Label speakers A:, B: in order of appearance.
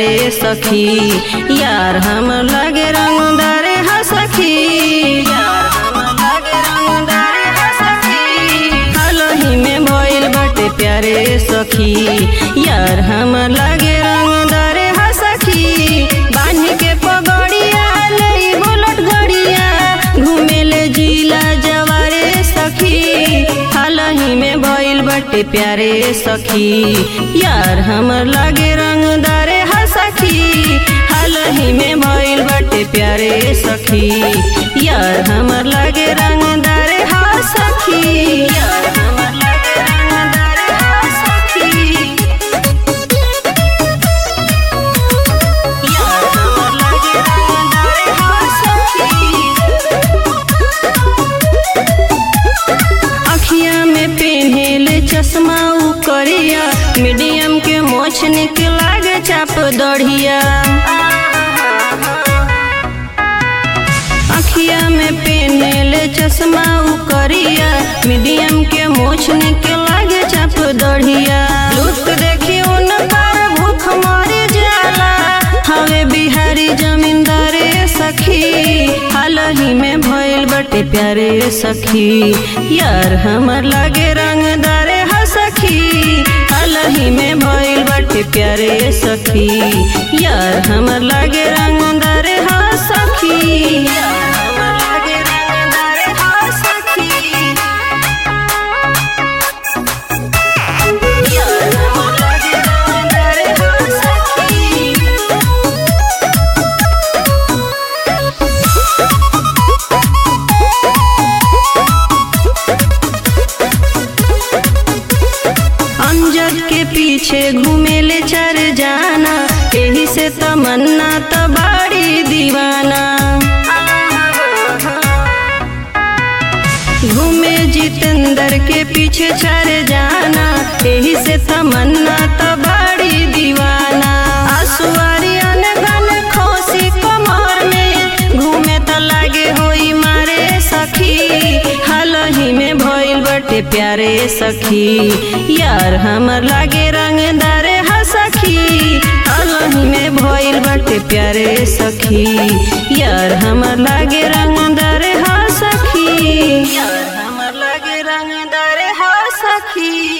A: प्यारे सखी यार हम लगे रंगदार हा सखी यार हम लगे रंगदार हा सखी हालही में भइल बाटे प्यारे सखी यार हम लगे रंगदार हा सखी बांध के पगड़िया ले बुलट गड़िया घूमेले जिला जवारे सखी हालही में भइल बाटे प्यारे सखी यार हमर लागे रंगदार हा सखी हालही में भइल बाटे प्यारे सखी यार हमर लागे रंगदार हा सखी यार हमर लागे रंगदार हा सखी यार हमर लागे रंगदार हा सखी अखिया में पेन्हेले चश्मा उ करिया मीडियम के मोछ निकला गे चाप दढ़िया अखिया में पेन्हेले चश्मा उ करिया मीडियम के मोछ निकला गे चाप दढ़िया लुक देखी उन पर भूख मर जाला हवे बिहारी जमींदारे सखी हालही में भइल बटे प्यारे सखी यार हमर लागे रंगदारे हा सखी हालही में भइल बटे प्यारे सखी यार हमर लागे रंगदारे हा सखी यार हमर लागे रंगदारे हा सखी यार हमर लागे रंगदारे हा सखी अमजद के पीछे घूमेले चर जाना यही से तमन्ना तो बाड़ी दीवाना घूमे जितेंद्र के पीछे चर जाना यही से तमन्ना तो बाड़ी दीवाना आसुआरी अनगन खोसी कमर में घूमे तो लागे होई मारे सखी हालही में भइल बटे प्यारे सखी यार हमर लागे रंगदार हा सखी हालही में भइल बटे प्यारे सखी यार हमर लागे रंगदार हा सखी यार हमर लागे रंगदार हा सखी